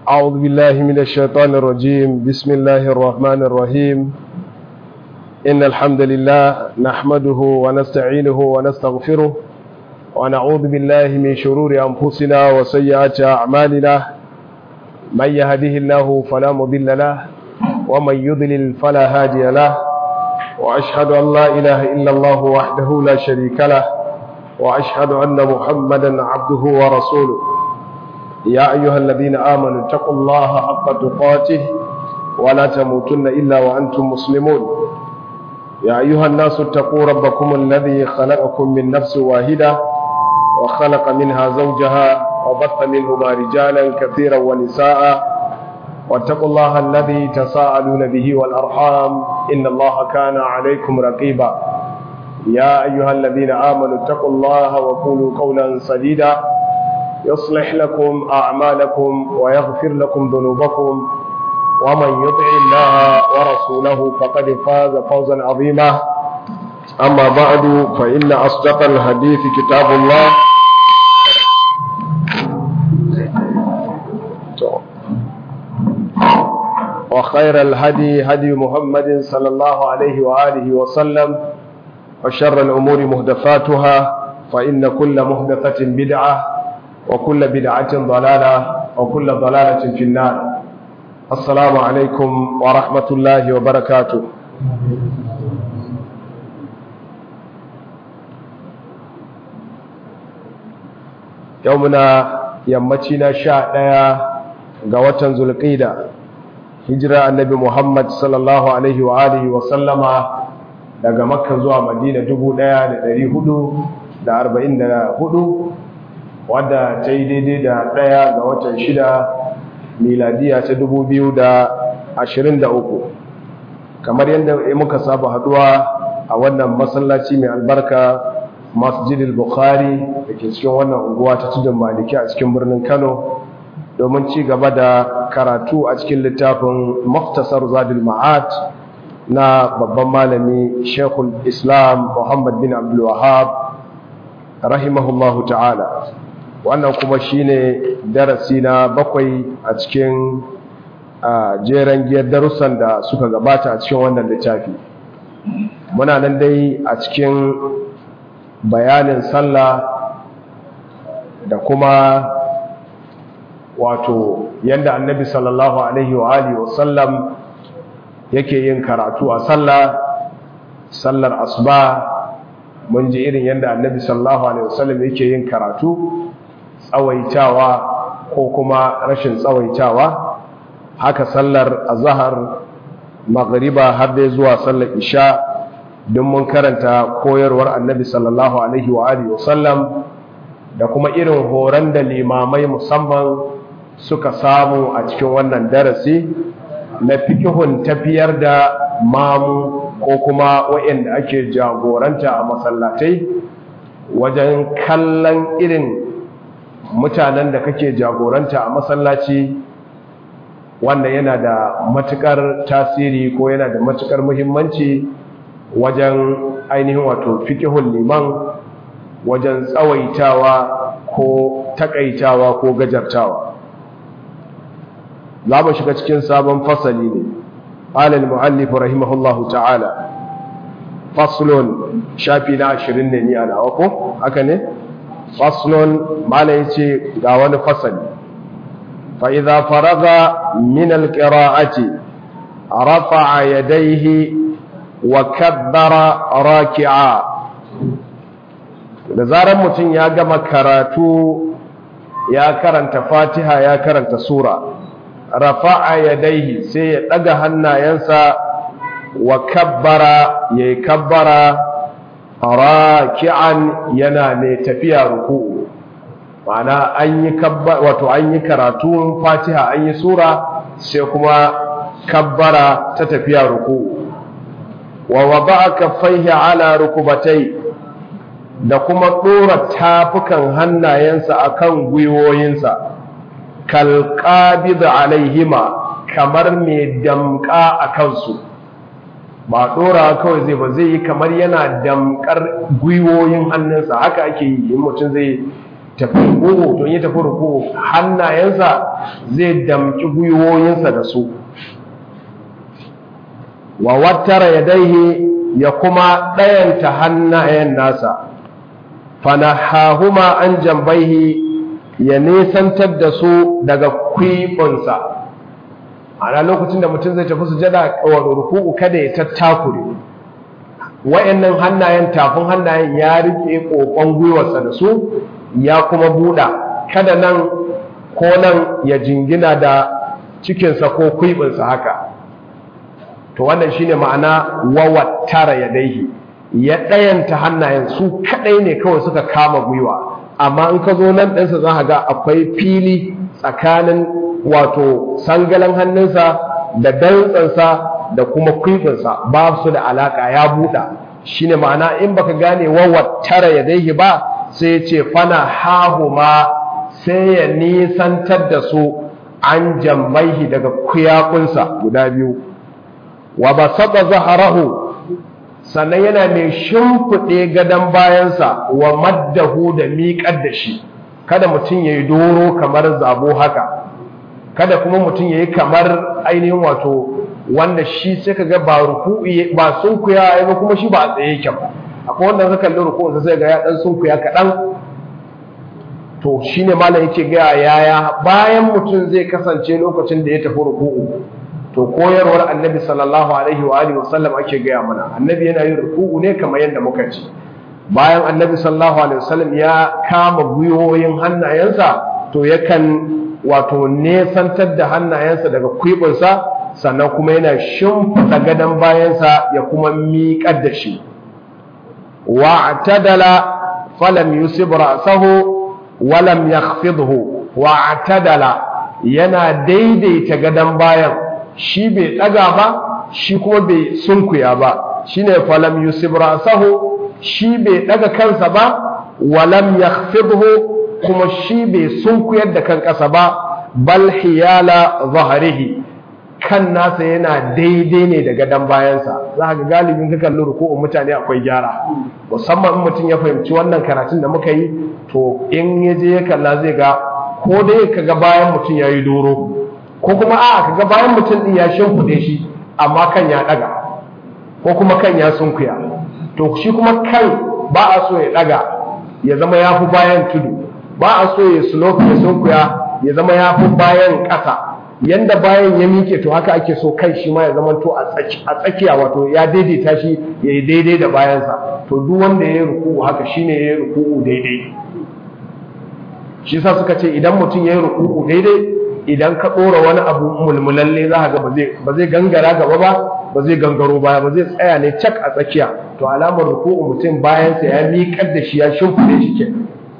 أعوذ بالله من الشيطان الرجيم بسم الله الرحمن الرحيم إن الحمد لله نحمده ونستعينه ونستغفره ونعوذ بالله من شرور أنفسنا وسيئات أعمالنا من يهده الله فلا مضل له ومن يضلل فلا هادي له وأشهد أن لا إله إلا الله وحده لا شريك له وأشهد أن محمدا عبده ورسوله يا أيها الذين آمنوا اتقوا الله حق تقاته ولا تموتن إلا وأنتم مسلمون يا أيها الناس اتقوا ربكم الذي خلقكم من نفس واحدة وخلق منها زوجها وبث منهما رجالا كثيرا ونساء واتقوا الله الذي تساءلون به والأرحام إن الله كان عليكم رقيبا يا أيها الذين آمنوا اتقوا الله وقولوا قولا سديدا يصلح لكم أعمالكم ويغفر لكم ذنوبكم ومن يطع الله ورسوله فقد فاز فوزا عظيما أما بعد فإن أصدق الحديث كتاب الله وخير الهدي هدي محمد صلى الله عليه وآله وسلم وشر الأمور مهدفاتها فإن كل مهدفة بدعة وكل بدعة ضلالة وكل ضلالة في النار السلام عليكم ورحمة الله وبركاته يومنا يمتنا شاء ga watan zulqida hijira annabi Muhammad sallallahu alaihi wa alihi wa sallama daga makka zuwa madina 1444 wadda ta yi daidai da ɗaya ga watan shida miladiya ta 2023 kamar yadda muka saba haduwa a wannan masallaci mai albarka masjidil bukhari da ke cikin wannan unguwa ta tudun maliki a cikin birnin kano domin ci gaba da karatu a cikin littafin muftasar zadul ma'ad na babban malami shekul islam muhammad bin abdul wahab rahimahullahu ta'ala wannan kuma shine darasi na bakwai a cikin jeren giyar darussan da suka gabata a cikin wannan littafi muna nan dai a cikin bayanin sallah da kuma wato yadda annabi sallallahu alaihi wa alihi wasallam yake yin karatu a sallah sallar asuba mun ji irin yadda annabi sallallahu alaihi wasallam yake yin karatu tsawaitawa ko kuma rashin tsawaitawa haka sallar azhar maghriba har dai zuwa sallar isha don mun karanta koyarwar annabi sallallahu alaihi wa alihi wasallam da kuma irin horon da limamai musamman suka samu a cikin wannan darasi na fikihun tafiyar da mamu ko kuma waɗanda ake jagoranta a masallatai wajen kallon irin mutanen da kake jagoranta a masallaci wanda yana da matukar tasiri ko yana da matukar muhimmanci wajen ainihin wato fikihun liman wajen tsawaitawa ko takaitawa ko gajartawa za mu shiga cikin sabon fasali ne alal mu'allif rahimahullahu ta'ala faslun shafi na ashirin ne ni a nawa ko haka ne faslun mala yace ga wani fasali fa idza faraga min alqira'ati rafa'a yadayhi wa kabbara raki'a da zaran mutum ya gama karatu ya karanta fatiha ya karanta sura rafa'a yadaihi sai ya daga hannayensa wa kabbara yayi kabbara raki'an yana ne tafiya ruku'u ma'ana an yi wato an yi karatun fatiha an yi sura sai kuma kabbara ta tafiya ruku'u wa wada'a kaffaihi ala rukubatai da kuma dora tafukan hannayensa akan gwiwoyinsa kalqabid alaihima kamar mai damka a kansu ba dora kawai zai ba zai yi kamar yana damkar gwiwoyin hannunsa haka ake yi in mutum zai tafi ruku'u to ya tafi ruku'u hannayensa zai damki gwiwoyinsa da su wa wattara yadaihi ya kuma ɗayanta hannayen nasa fanahahuma an jambaihi ya nisantar da su daga kwiɓinsa ana lokacin da mutum zai tafi sujada wa ruku'u kada ya tattakure wayannan hannayen tafin hannayen ya rike kokon gwiwarsa da su ya kuma buɗa kada nan ko nan ya jingina da cikinsa ko kwiɓinsa haka to wannan shine ma'ana wawattara yadaihi ya ɗayanta hannayen su kaɗai ne kawai suka kama gwiwa amma in ka zo nan ɗinsa za ga akwai fili tsakanin wato sangalan hannunsa da dantsansa da kuma kwifinsa ba su da alaƙa ya buɗa shine ma'ana in baka gane wawattara yadaihi ba sai ya ce fana hahuma sai ya nisantar da su an jambaihi daga kuyakunsa guda biyu wa ba saba zaharahu sannan yana mai shimfiɗe gadon bayansa wa maddahu da miƙar da shi kada mutum ya yi doro kamar zabo haka kada kuma mutum ya yi kamar ainihin wato wanda shi sai ka ga ba ruku'i ba sunkuya ya ba kuma shi ba a tsaye yake ba akwai wanda ka kalli ruku'un sai ga ya dan sunkuya kaɗan to shine malam yake ga yaya bayan mutum zai kasance lokacin da ya tafi ruku'u to koyarwar annabi sallallahu alaihi wa alihi wasallam ake gaya mana annabi yana yin ruku'u ne kamar yadda muka ci bayan annabi sallallahu alaihi wasallam ya kama gwiwoyin hannayensa to yakan wato nesantar da hannayensa daga kwibinsa sannan kuma yana shimfiɗa gadon bayansa ya kuma miƙar da shi wa'tadala falam yusib ra'sahu walam yakhfidhu wa'tadala yana daidaita gadon bayan shi bai ɗaga ba shi kuma bai sunkuya ba shine falam yusib ra'sahu shi bai ɗaga kansa ba walam yakhfidhu kuma shi bai sunkuyar da kan ƙasa ba bal hiyala zahrihi kan nasa yana daidai ne da gadon bayansa za ga galibin ka kalli ruku'un mutane akwai gyara musamman in mutum ya fahimci wannan karatun da muka yi to in ya je ya kalla zai ga ko dai ka ga bayan mutum ya yi doro ko kuma a ka ga bayan mutum din ya shimfiɗe shi amma kan ya ɗaga ko kuma kan ya sunkuya to shi kuma kan ba a so ya ɗaga ya zama ya fi bayan tudu ba a so ya slope ya sunkuya ya zama ya fi bayan ƙasa yanda bayan ya mike to haka ake so kai shi ma ya zama to a tsakiya wato ya daidaita shi ya yi daidai da bayansa to duk wanda ya yi ruku'u haka shine ya yi ruku'u daidai shi sa suka ce idan mutum ya yi ruku'u daidai idan ka ɗora wani abu mulmulalle za ga ba zai gangara gaba ba ba zai gangaro baya ba zai tsaya ne cak a tsakiya to alamar ruku'u mutum bayansa ya miƙar da shi ya shimfiɗe shi ke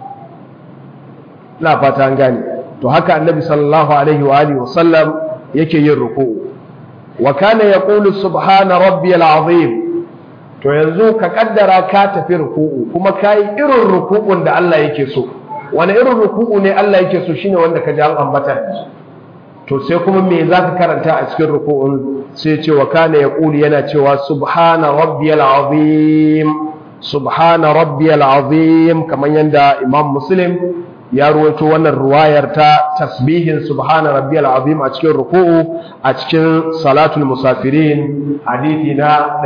ina fata an gane to haka annabi sallallahu alaihi wa alihi wasallam yake yin ruku'u wa kana yaqulu subhana rabbiyal azim to yanzu ka kaddara ka tafi ruku'u kuma kai irin ruku'un da Allah yake so wani irin ruku'u ne Allah yake so shine wanda ka ji an ambata to sai kuma me zaka karanta a cikin ruku'un sai ce wa kana yaqulu yana cewa subhana rabbiyal azim subhana rabbiyal azim kamar yanda imam muslim ya ruwaito wannan ruwayar ta tasbihin subhana rabbiyal azim a cikin ruku'u a cikin salatul musafirin hadithi na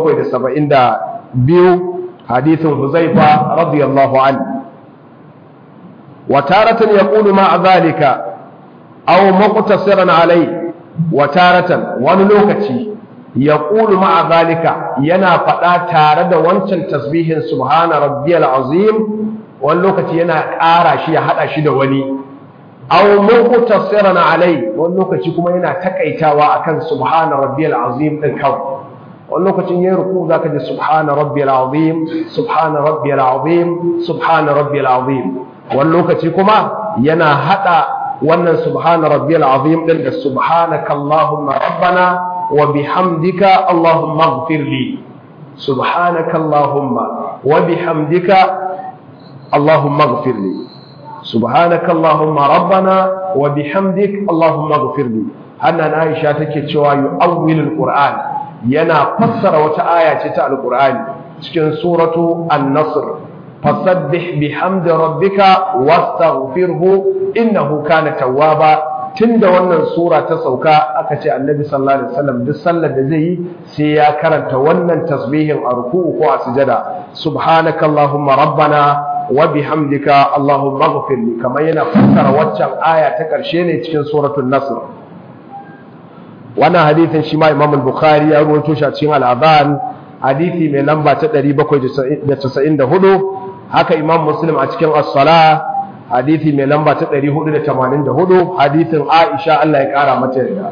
772 hadithin huzaifa radiyallahu anhu wa taratan yaqulu ma zalika aw muqtasiran alai wa taratan wani lokaci yaqulu ma zalika yana fada tare da wancan tasbihin subhana rabbiyal azim wani lokaci yana ƙara shi ya haɗa shi da wani aw muqtasiran alai wani lokaci kuma yana takaitawa akan subhana rabbiyal azim din kawai wani lokacin yayin ruku zaka ji subhana rabbiyal azim subhana rabbiyal azim subhana rabbiyal azim wani lokaci kuma yana hada wannan subhana rabbiyal azim din da subhanaka allahumma rabbana wa bihamdika allahumma ighfir li subhanaka allahumma wa bihamdika اللهم اغفر لي سبحانك اللهم ربنا وبحمدك اللهم اغفر لي هنا عائشة take cewa yu'awwil alquran yana fassara wata aya ce ta alqur'ani cikin suratu an-nasr fasabbih bihamdi rabbika wastaghfirhu innahu kana tawwaba tunda wannan sura ta sauka aka ce annabi sallallahu alaihi wasallam duk sallar da zai yi sai ya karanta wannan tasbihin a ruku'u ko a sujada subhanakallahumma rabbana wa bihamdika allahumma ighfir li kamar yana fassara waccan aya ta karshe ne cikin suratul nasr wannan hadithin shi ma imam al-bukhari ya rawaito shi a cikin al-adhan hadithi mai lamba ta 794 haka imam muslim a cikin as-salah hadithi mai lamba ta 484 hadithin aisha Allah ya kara mata yarda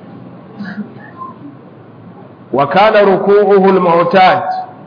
wa kana ruku'uhu al-mu'tad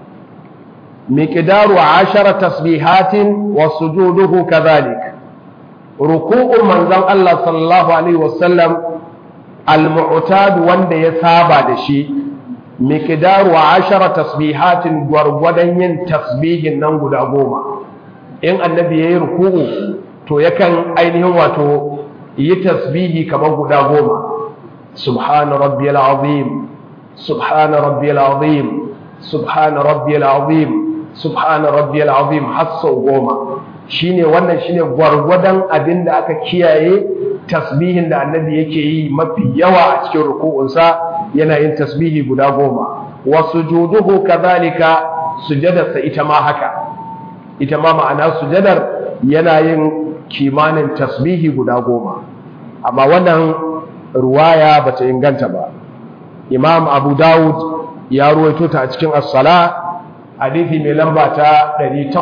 miqdaru 10 tasbihatin wa sujuduhu kadhalik ruku'un manzon Allah sallallahu alaihi wasallam al-mu'tad wanda ya saba da shi miqdaru 10 tasbihatin gwargwadon yin tasbihin nan guda goma in annabi yayi ruku'u to yakan ainihin wato yi tasbihi kamar guda goma subhana rabbiyal azim subhana rabbiyal azim subhana rabbiyal azim subhana rabbiyal azim har sau goma shine wannan shine gwargwadon abinda aka kiyaye tasbihin da annabi yake yi mafi yawa a cikin ruku'unsa yana yin tasbihi guda goma wa sujuduhu kadhalika sujadarsa ita ma haka ita ma ma'ana sujadar yana yin kimanin tasbihi guda goma amma wannan ruwaya bata inganta ba imam abu dawud ya ruwaito ta a cikin as-sala hadithi mai lamba ta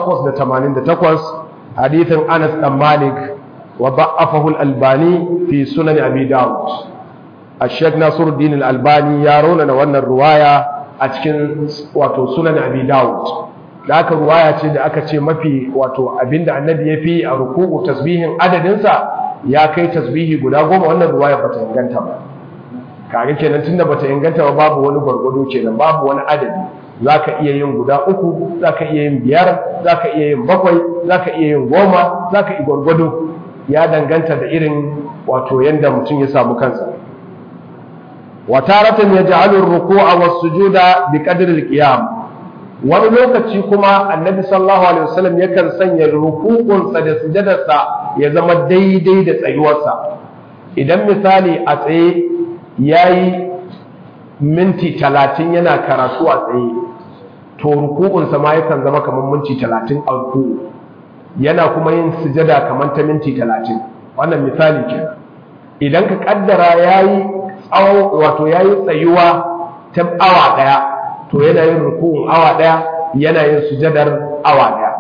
888 hadithin anas dan malik wa ba'afahu al-albani fi sunan abi dawud الشيخ ناصر الدين الألباني يرون أن wannan ruwaya a cikin wato sunan abi dawud da aka ruwaya ce da aka ce mafi wato abinda annabi ya fi a ruku'u tasbihin adadinsa ya kai tasbihi guda goma wannan ruwaya bata inganta ba kage kenan tunda bata inganta ba babu wani gwargwado kenan babu wani adadi zaka iya yin guda uku zaka iya yin biyar zaka iya yin bakwai zaka iya yin goma zaka iya gwargwado ya danganta da irin wato yanda mutum ya samu kansa wataratan yaj'alu ar-ruku'a was-sujuda biqadri al-qiyam wani lokaci kuma annabi sallallahu alaihi wasallam yakan sanya ruku'unsa da sujadarsa ya zama daidai da tsayuwarsa idan misali a tsaye yayi minti talatin yana karatu a tsaye to ruku'unsa ma yakan zama kamar minti talatin a ruku'u yana kuma yin sujada kamar ta minti talatin wannan misali kenan idan ka kaddara yayi tsawo wato yayi tsayuwa ta awa daya to yana yin ruku'un awa daya yana yin sujadar awa daya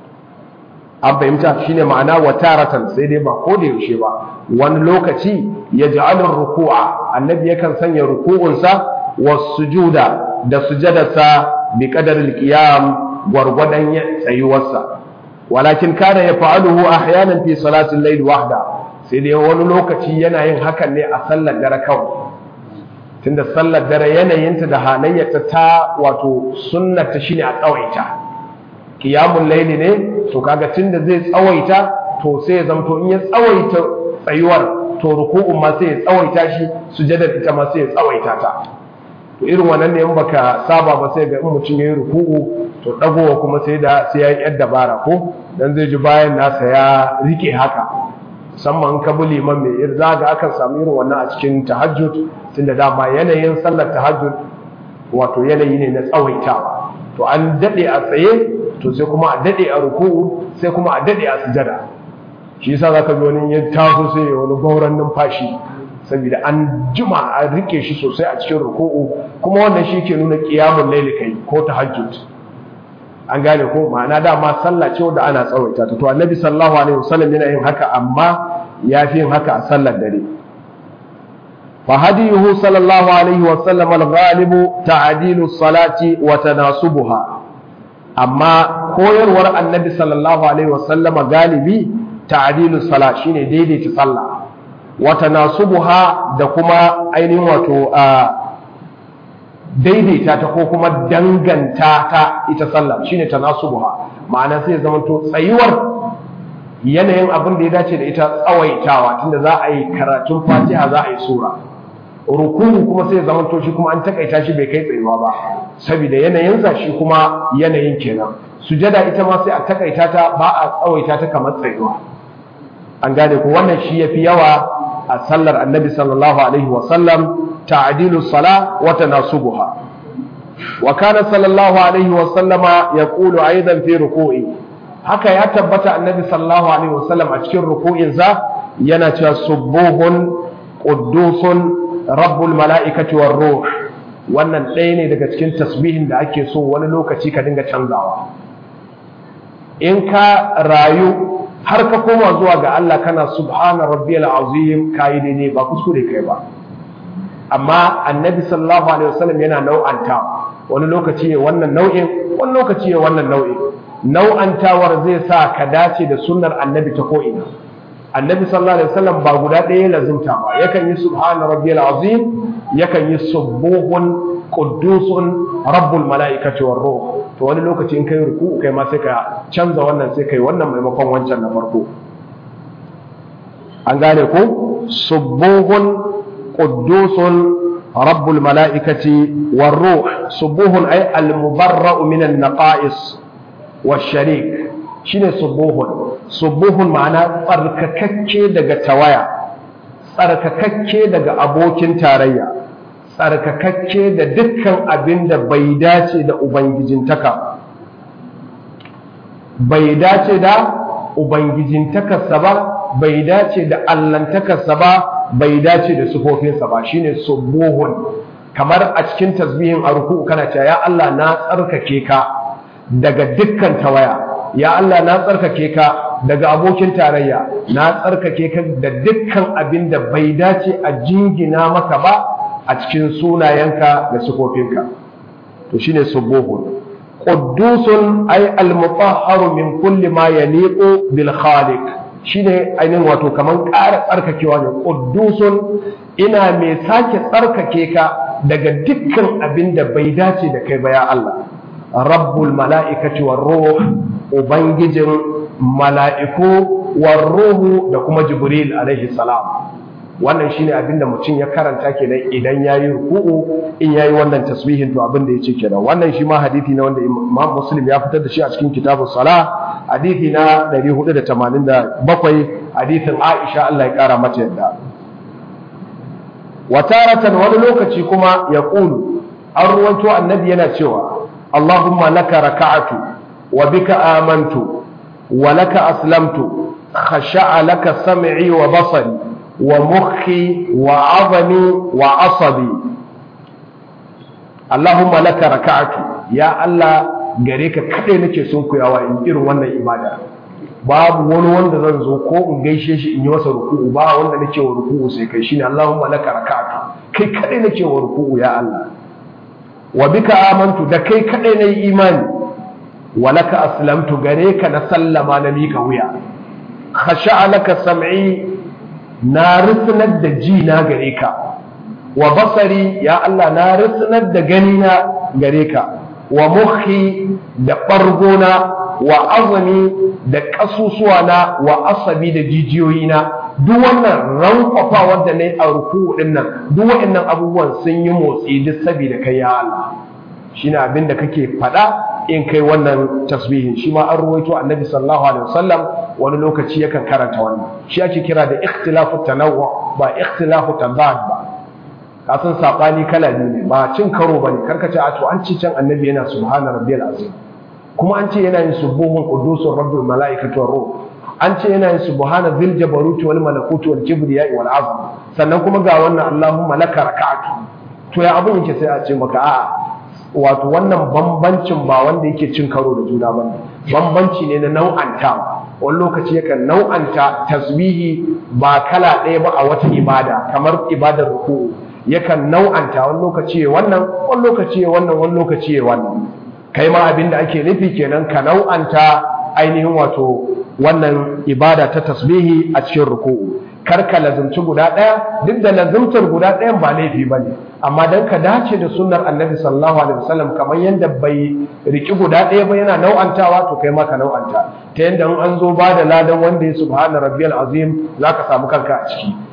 an fahimta shine ma'ana wataratan sai dai ba ko da yaushe ba wani lokaci ya ja'alun ruku'a annabi yakan sanya ruku'unsa was sujuda da sujadarsa bi qadaril qiyam gwargwadon tsayuwarsa walakin kana yaf'aluhu ahyanan fi salatil layl wahda sai dai wani lokaci yana yin hakan ne a sallar dare kawai tunda sallar dare yanayinta da halayyarta ta wato sunnata shine a tsawaita qiyamul layli ne to kaga tunda zai tsawaita to sai ya zamto in ya tsawaita tsayuwar to ruku'un ma sai ya tsawaita shi sujadar ita ma sai ya tsawaita ta to irin wannan ne in baka saba ba sai ga in mutum yayi ruku'u to dagowa kuma sai da sai ya yi yar dabara ko dan zai ji bayan nasa ya rike haka musamman ka bi liman mai irza ga akan samu irin wannan a cikin tahajjud tunda dama yanayin sallar tahajjud wato yanayi ne na tsawaitawa to an dade a tsaye to sai kuma a dade a ruku'u sai kuma a dade a sujada shi yasa zaka ji wani ya taso sai ya wani gauran numfashi saboda an jima an rike shi sosai a cikin ruku'u kuma wannan shi ke nuna qiyamul layli kai ko tahajjud an gane ko ma'ana dama sallah ce wanda ana tsawaita ta to annabi sallallahu alaihi wasallam yana yin haka amma ya fi yin haka a sallar dare fa hadiyuhu sallallahu alaihi wasallam al-ghalibu ta'dilu salati wa tanasubuha amma koyarwar annabi sallallahu alaihi wasallam galibi ta'dilu salat shine daidaita sallah wa tanasubuha da kuma ainihin wato daidaita ta ko kuma danganta ta ita sallah shine tanasubuha ma'ana sai zama to tsayuwar yanayin abin da ya dace da ita tsawaitawa tunda za a yi karatun fatiha za a yi sura ruku'u kuma sai zama to shi kuma an takaita shi bai kai tsayuwa ba saboda yanayinsa shi kuma yanayin kenan sujada ita ma sai a takaita ta ba a tsawaita ta kamar tsayuwa an gane ko wannan shi yafi yawa a sallar annabi sallallahu alaihi wa sallam ta'dilu sala wa tanasubuha wa kana sallallahu alaihi wa sallama yaqulu aidan fi ruku'i haka ya tabbata annabi sallallahu alaihi wa sallam a cikin ruku'in sa yana cewa subuhun quddusun rabbul mala'ikati war ruh wannan ɗaya ne daga cikin tasbihin da ake so wani lokaci ka dinga canzawa in ka rayu har ka koma zuwa ga Allah kana subhana rabbiyal azim kai daidai ba kuskure kai ba amma annabi sallallahu alaihi wasallam yana nau'anta wani lokaci ne wannan nau'in wani lokaci ne wannan nau'in nau'antawar zai sa ka dace da sunnar annabi ta ko'ina annabi sallallahu alaihi wasallam ba guda ɗaya lazimta ba yakan yi subhana rabbiyal azim yakan yi subuhun quddusun rabbul malaikati war ruh to wani lokaci in kai ruku kai ma sai ka canza wannan sai kai wannan maimakon wancan na farko an gane ko subuhun quddusun rabbul malaikati war ruh subuhun ay al mubarra'u min an naqais wash sharik shine subuhun subuhun ma'ana tsarkakakke daga tawaya tsarkakakke daga abokin tarayya tsarkakakke da dukkan abin da bai dace da ubangijintaka bai dace da ubangijintakarsa ba bai dace da allantakarsa ba bai dace da sufofinsa ba shine subuhun kamar a cikin tasbihin a ruku kana cewa ya Allah na tsarkake ka daga dukkan tawaya ya Allah na tsarkake ka daga abokin tarayya na tsarkake ka da dukkan abin da bai dace a jingina maka ba a cikin sunayenka da sufofinka to shine subuhun quddusun ay al-mutahharu min kulli ma yaliqu bil khaliq shine ainihin wato kaman ƙara tsarkakewa ne quddusun ina mai sake tsarkake ka daga dukkan abin da bai dace da kai ba ya Allah rabbul mala'ikati war ruh ubangijin mala'iku war ruhu da kuma jibril alaihi salam wannan shine abin da mutum ya karanta kenan idan yayi ruku'u in yayi wannan tasbihin to abin da yace kenan wannan shi ma hadisi ne wanda Imam Muslim ya fitar da shi a cikin kitabus sala hadisi na 487 hadisin Aisha Allah ya kara mata yadda wataratan wani lokaci kuma ya qulu an ruwanto annabi yana cewa Allahumma laka raka'atu wa bika amantu wa laka aslamtu khasha'a laka sam'i wa basari wa mukhi wa azami wa asabi Allahumma laka raka'atu ya Allah gare ka kadai nake sun kuyawa in irin wannan ibada babu wani wanda zan zo ko in gaishe shi in yi masa ruku'u ba wanda nake wa ruku'u sai kai shine Allahumma laka raka'atu kai kadai nake wa ruku'u ya Allah wa bika amantu da kai kadai nayi imani wa laka aslamtu gare ka na sallama na mika wuya khasha'a laka sam'i na rusunar da ji na gare ka wa basari ya Allah na rusunar da gani na gare ka wa mukhi da ɓargona wa azami da ƙasusuwa na wa asabi da jijiyoyi na duk wannan rankwafa wanda na yi a ruku ɗin nan duk waɗannan abubuwan sun yi motsi duk saboda kai ya Allah shine abin da kake faɗa in kai wannan tasbihin shi ma an ruwaito annabi sallallahu alaihi wasallam wani lokaci yakan karanta wannan shi ake kira da ikhtilafu tanawwu ba ikhtilafu tadad ba ka san sabani kala biyu ne ba cin karo bane karka ce a to an ci can annabi yana subhana rabbiyal azim kuma an ce yana yin subuhun qudusur rabbul malaikatu war ruh an ce yana yin subhana zil jabaruti wal malakuti wal kibriya wal azam sannan kuma ga wannan allahumma laka raka'atu to ya abun yake sai a ce maka a'a wato wannan bambancin ba wanda yake cin karo da juna ba bambanci ne na nau'antawa wani lokaci yakan nau'anta tasbihi ba kala ɗaya ba a wata ibada kamar ibadar ruku'u yakan nau'anta wani lokaci ya wannan wani lokaci ya wannan wani lokaci ya wannan kai ma abin da ake nufi kenan ka nau'anta ainihin wato wannan ibada ta tasbihi a cikin ruku'u kar ka lazumci guda ɗaya duk da lazumtar guda ɗayan ba laifi ba ne amma don ka dace da sunnar annabi sallallahu alaihi wasallam kamar yadda bai riki guda ɗaya ba yana nau'antawa to kai ma ka nau'anta ta yadda in an zo ba da ladan wanda ya subhana rabbiyal azim za ka samu kanka a ciki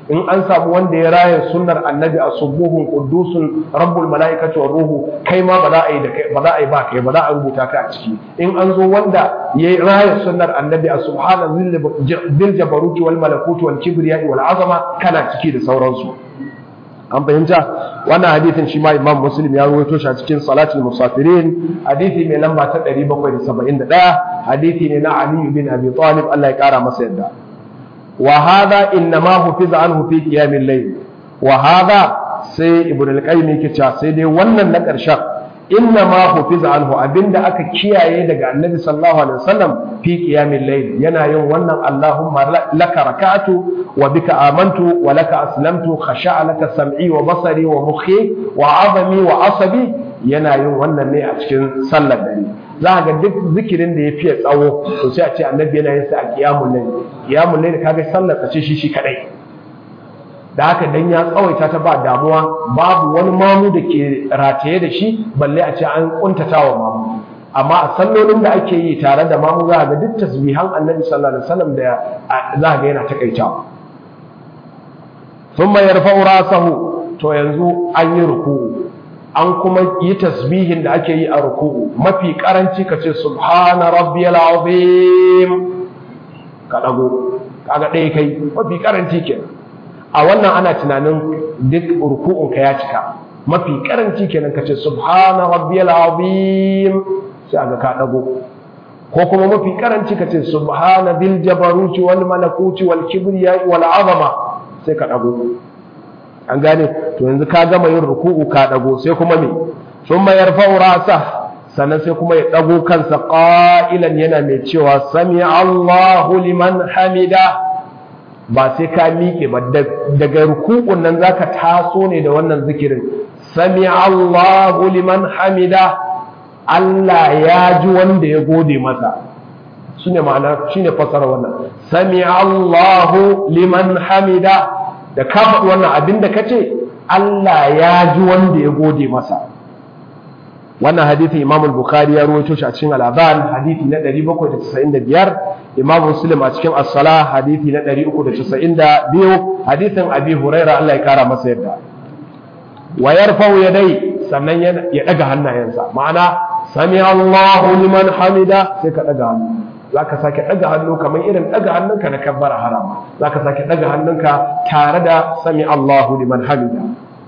in an samu wanda ya raya sunnar annabi a subuhun qudusun rabbul malaikati war ruhu kai ma ba za a yi da kai ba za a yi ba kai ba za a rubuta ka a ciki in an zo wanda ya raya sunnar annabi a subhana zil jabaruti wal malakuti wal kibriya wal azama kana ciki da sauransu an fahimta wannan hadithin shi ma imam muslim ya rawaito shi a cikin salatul musafirin hadithi mai lamba ta 771 hadithi ne na ali bin abi talib Allah ya kara masa yadda wa hadha inma hufiza anhu fi qiyamil layl wa hadha sai ibn al-qayyim yake cewa sai dai wannan na karshen inna ma hufiza anhu abinda aka kiyaye daga annabi sallallahu alaihi wasallam fi qiyamil layl yana yin wannan allahumma laka raka'atu wa bika amantu wa laka aslamtu khasha'a laka sam'i wa basari wa mukhi wa 'azami wa asabi yana yin wannan ne a cikin sallar dare za ga duk zikirin da ya fiye tsawo to sai a ce annabi yana yin sa a qiyamul layl qiyamul layl kaga sallar ka ce shi shi kadai da haka dan ya tsawaita ta ba damuwa babu wani mamu da ke rataye da shi balle a ce an kuntata wa mamu amma a sallolin da ake yi tare da mamu za ga duk tasbihan annabi sallallahu alaihi wasallam da za ga yana takaitawa thumma yarfa'u rasahu to yanzu an yi ruku'u an kuma yi tasbihin da ake yi a ruku'u mafi karanci ka ce subhana rabbiyal azim ka dago kaga ɗaya kai mafi karanci kenan a wannan ana tunanin duk ruku'unka ya cika mafi karanci kenan kace subhana rabbiyal azim sai aga ka dago ko kuma mafi karanci kace subhana dil jabaruti wal malakuti wal kibriya wal azama sai ka dago an gane to yanzu ka gama yin ruku'u ka dago sai kuma me thumma yarfa'u ra'sa sannan sai kuma ya dago kansa qa'ilan yana mai cewa sami Allahu liman hamida ba sai ka miƙe ba daga rukukun nan zaka taso ne da wannan zikirin sami Allahu liman hamida Allah ya ji wanda ya gode masa shine ma'ana shine fasara wannan sami Allahu liman hamida da ka faɗi wannan abinda kace Allah ya ji wanda ya gode masa wannan hadithi Imam al-Bukhari ya rawaito shi a cikin al-Adhan hadithi na 795 Imam Muslim a cikin As-Salah hadithi na 392 hadithin Abi Huraira Allah ya kara masa yadda wa yarfa'u yadai sannan ya daga hannayensa ma'ana sami Allahu liman hamida sai ka daga hannu zaka sake daga hannu kamar irin daga hannunka na kabbara harama zaka sake daga hannunka tare da sami Allahu liman hamida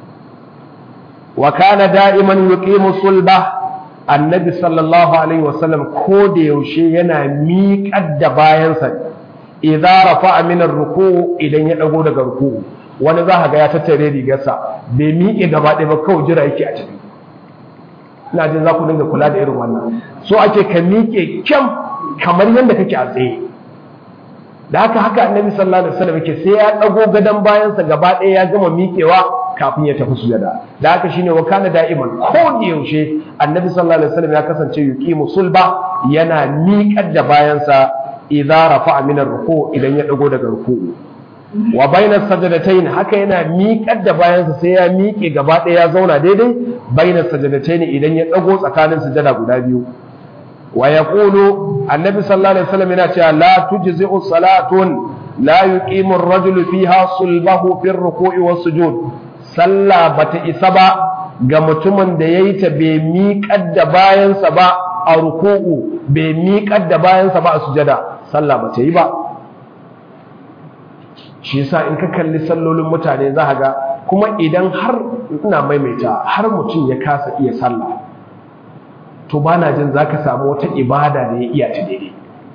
wa kana da'iman yuqimu sulba annabi sallallahu alaihi wasallam ko da yaushe yana miƙar da bayansa idza rafa'a min ar-ruku' idan ya dago daga ruku'u wani za ga ya tattare rigarsa bai miƙe gaba ɗaya ba kawai jira yake a ciki ina jin za ku dinga kula da irin wannan so ake ka miƙe kyam kamar yadda kake a tsaye da haka haka annabi sallallahu alaihi wasallam yake sai ya dago gadon bayansa gaba ɗaya ya gama miƙewa kafin ya tafi sujada da haka shine wa kana da'iman ko da yaushe annabi sallallahu alaihi wasallam ya kasance yuqimu sulba yana miƙar da bayansa idza rafa'a min ar-ruku idan ya dago daga ruku'u wa baina sajadatayn haka yana miƙar da bayansa sai ya miƙe gaba ɗaya ya zauna daidai baina sajadatayn idan ya dago tsakanin sujada guda biyu wa yaqulu annabi sallallahu alaihi wasallam yana cewa la tujzi'u salatun la yuqimu ar-rajulu fiha sulbahu fi ar-ruku'i was-sujud sallah bata isa ba ga mutumin da ya yi ta bai miƙar da bayansa ba a ruku'u bai miƙar da bayansa ba a sujada sallah bata yi ba shi yasa in ka kalli sallolin mutane za ga kuma idan har ina maimaita har mutum ya kasa iya sallah to ba na jin za ka samu wata ibada da ya iya ta daidai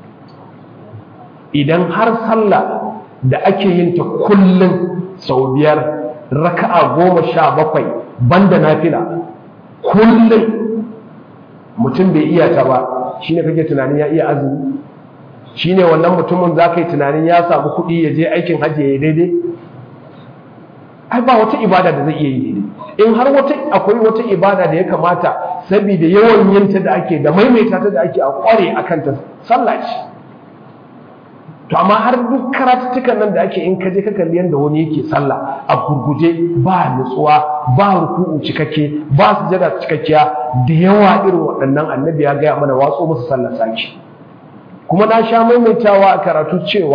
idan har sallah da ake yin ta kullum sau biyar raka'a goma sha bakwai banda nafila kullum mutum bai iya ta ba shine kake tunanin ya iya azumi shine wannan mutumin za ka yi tunanin ya samu kuɗi ya je aikin hajji ya yi daidai ai ba wata ibada da zai iya yi daidai in har wata akwai wata ibada da ya kamata saboda yawan yinta da ake da maimaita ta da ake a kware akan ta sallah ce to amma har duk karatuttukan nan da ake in kaje ka kalli yanda wani yake sallah a gurguje ba nutsuwa ba ruku'u cikakke ba sujada cikakkiya da yawa irin waɗannan annabi ya gaya mana watso musu sallar saki kuma na sha maimaitawa a karatu cewa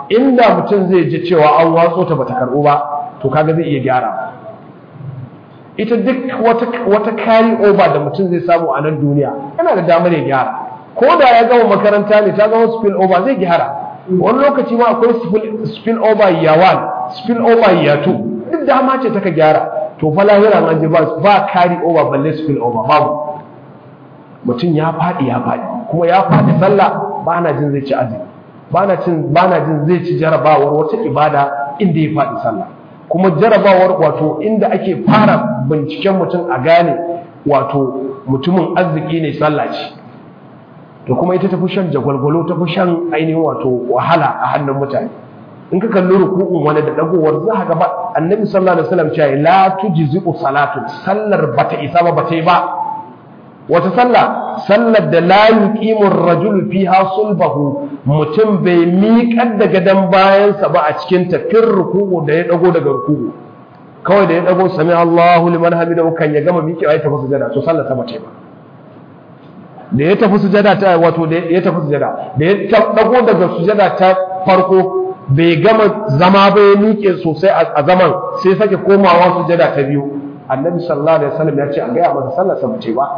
inda mutum zai ji cewa an watso ta bata karɓo ba to kaga zai iya gyara ita duk wata wata carry over da mutum zai samu a nan duniya yana da damar ya gyara ko da ya gama makaranta ne ta gama spill over zai gyara wani lokaci ma akwai spill over year one spill over year two duk dama ce ta ka gyara to fa lahira an ji ba carry over balle spill over babu mutum ya faɗi ya faɗi kuma ya faɗi sallah ba na jin zai ci azumi ba na jin zai ci jarabawar wata ibada inda ya faɗi sallah kuma jarabawar wato inda ake fara binciken mutum a gane wato mutumin arziki ne sallah ce to kuma ita tafi shan jagwalgwalo tafi shan ainihin wato wahala a hannun mutane in ka kalli ruku'un wani da dagowar za ka ba annabi sallallahu alaihi wasallam cewa la tujzi'u salatu sallar bata isa ba bata yi ba wata sallah sallar da la yuqimu ar-rajulu fiha sulbahu mutum bai miƙar da gadan bayansa ba a cikin tafin ruku'u da ya dago daga ruku'u kawai da ya dago sami Allahu liman hamidahu kan ya gama miƙewa ya tafi sujada to sallar ta bace ba da ya tafi sujada ta wato da ya tafi sujada da ya dago daga sujada ta farko bai gama zama ba ya miƙe sosai a zaman sai sake komawa sujada ta biyu annabi sallallahu alaihi wasallam ya ce a gaya masa sallar sa bace ba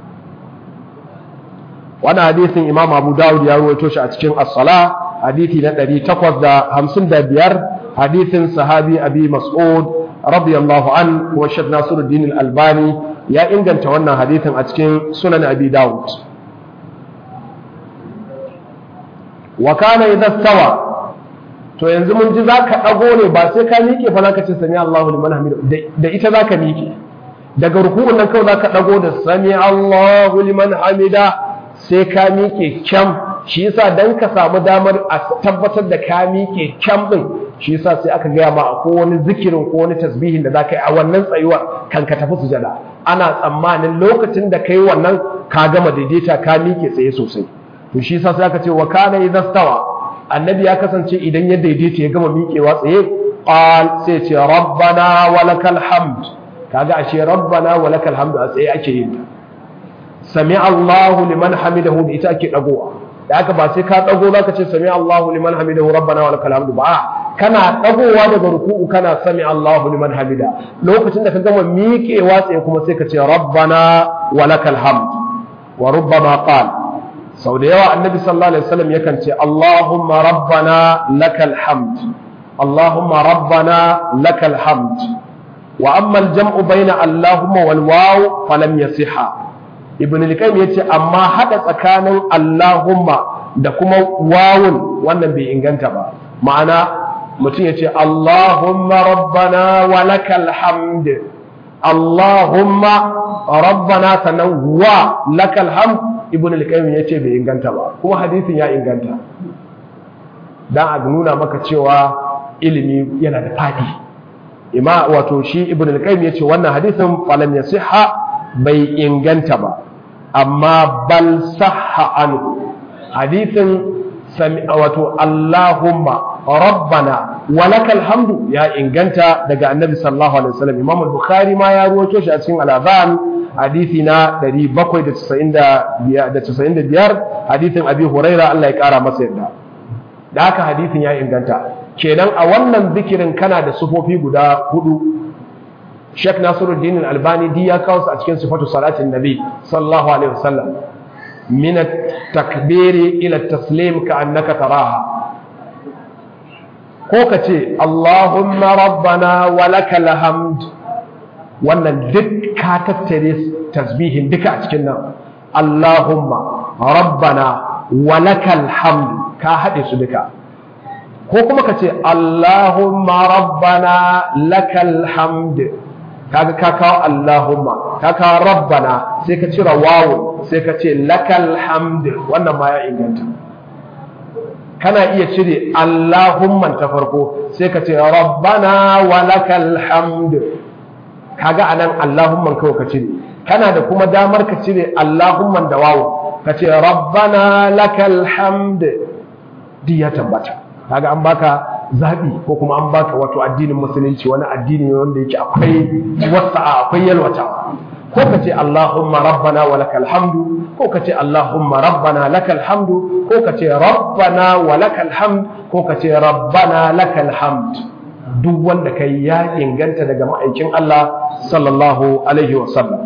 wannan hadisin imam abu dawud ya ruwaito shi a cikin as-sala hadisi na 855 hadisin sahabi abi mas'ud radiyallahu an wa shaykh nasiruddin al-albani ya inganta wannan hadisin a cikin sunan abi dawud wa kana idha stawa to yanzu mun ji zaka dago ne ba sai ka miƙe fa zaka ce sami Allahu liman hamidu da ita zaka miƙe daga ruku'un nan kawai zaka dago da sami Allahu liman hamida sai ka miƙe kyam shi yasa dan ka samu damar a tabbatar da ka miƙe kyam din shi yasa sai aka gaya ma ko wani zikirin ko wani tasbihin da zaka yi a wannan tsayuwar kan ka tafi sujada ana tsammanin lokacin da kai wannan ka gama daidaita ka miƙe tsaye sosai to shi yasa sai aka ce wa kana idza stawa annabi ya kasance idan ya daidaita ya gama miƙewa tsaye qal sai ce rabbana walakal hamd kaga ashe rabbana walakal hamd a tsaye ake yin ta sami Allahu liman hamidahu da ita ake dagowa da haka ba sai ka dago zaka ce sami Allahu liman hamidahu rabbana wa lakal hamdu ba kana dagowa daga ruku'u kana sami Allahu liman hamida lokacin da ka gama miƙewa tsaye kuma sai ka ce rabbana wa lakal hamd wa rubbama qala sau da yawa annabi sallallahu alaihi wasallam yakan ce Allahumma rabbana lakal hamd Allahumma rabbana lakal hamd wa amma al-jam'u bayna Allahumma wal waw falam yasiha ibn al-qayyim yace amma hada tsakanin allahumma da kuma wawun wannan bai inganta ba ma'ana mutum yace allahumma rabbana wa lakal hamd allahumma rabbana sanan wa lakal hamd ibn al-qayyim yace bai inganta ba kuma hadisin ya inganta dan a nuna maka cewa ilimi yana da fadi ima wato shi ibn al-qayyim yace wannan hadisin falam yasihha bai inganta ba amma bal sahha anhu hadithin wato Allahumma rabbana walakal hamdu ya inganta daga annabi sallallahu alaihi wasallam Imam al-Bukhari ma ya ruwaito shi a cikin al-Adhan hadisi na 795 hadithin Abi Huraira Allah ya kara masa yadda da haka hadithin ya inganta kenan a wannan zikirin kana da sufofi guda hudu Sheikh Nasiruddin Al-Albani di ya kawo su a cikin sifatu salatin Nabi sallallahu alaihi wasallam min at-takbiri ila at-taslim ka'annaka taraha ko kace Allahumma rabbana wa lakal hamd wannan duk ka tattare tasbihin duka a cikin nan Allahumma rabbana wa lakal hamd ka hade su duka ko kuma kace Allahumma rabbana lakal hamd kaga ka kawo Allahumma ka kawo rabbana sai ka cira wawu sai ka ce lakal hamd wannan ma ya inganta kana iya cire Allahumman ta farko sai ka ce rabbana wa lakal hamd kaga anan Allahumman kawai ka cire kana da kuma damar ka cire Allahumman da wawu ka ce rabbana lakal hamd di ya tabbata kaga an baka zaɓi ko kuma an baka wato addinin musulunci wani addini wanda yake akwai wasa'a akwai yalwata ko ka ce Allahumma rabbana wa lakal hamdu ko ka ce Allahumma rabbana lakal hamdu ko ka ce rabbana wa lakal hamd ko ka ce rabbana lakal hamd duk wanda kai ya inganta daga ma'aikin Allah sallallahu alaihi wa sallam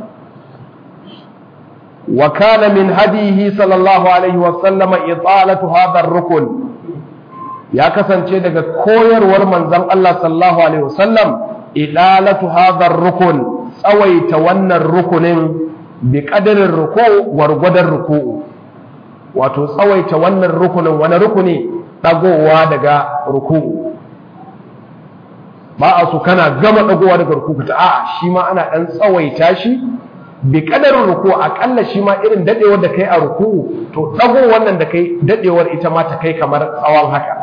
wa kana min hadihi sallallahu alaihi wa sallama italatu hadha ar-rukn ya kasance daga koyarwar manzon Allah sallallahu alaihi wa sallam ilalatu hadha ar-rukn tsawaita wannan rukunin bi qadarin ruku gwargwadon ruku'u wato tsawaita wannan rukunin wani rukuni dagowa daga ruku'u ba a su kana gama dagowa daga ruku'u ta a'a shi ma ana dan tsawaita shi bi qadarin ruku'u akalla shi ma irin dadewar da kai a ruku'u to dago wannan da kai dadewar ita ma ta kai kamar tsawon haka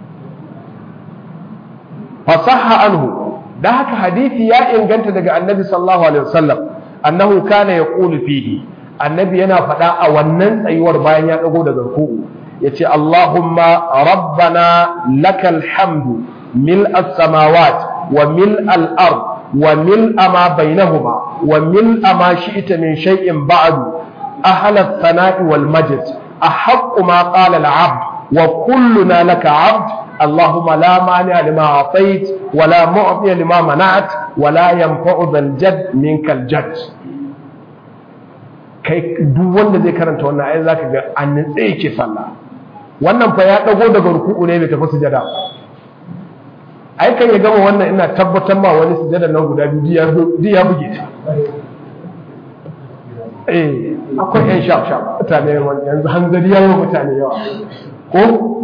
fasahha anhu da haka hadisi ya inganta daga annabi sallallahu alaihi wasallam annahu kana yaqulu fihi annabi yana faɗa a wannan tsayuwar bayan ya dago daga ruku'u yace Allahumma rabbana lakal hamdu mil as-samawat wa mil al-ard wa mil ma bainahuma wa mil ma shi'ta min shay'in ba'du ahla ath-thana'i wal majd ahaqqu ma qala al-'abd wa kulluna laka 'abd اللهم لا مانع لما أعطيت ولا معطي لما منعت ولا ينفع ذا الجد منك الجد kai duk wanda zai karanta wannan ayi zaka ga an nitse yake sallah wannan fa ya dago daga ruku'u ne bai tafi sujada ai kan ya gama wannan ina tabbatar ma wani sujada nan guda biyu duk ya buge ta eh akwai yan shaf shaf mutane yanzu hanzari yayi mutane yawa ko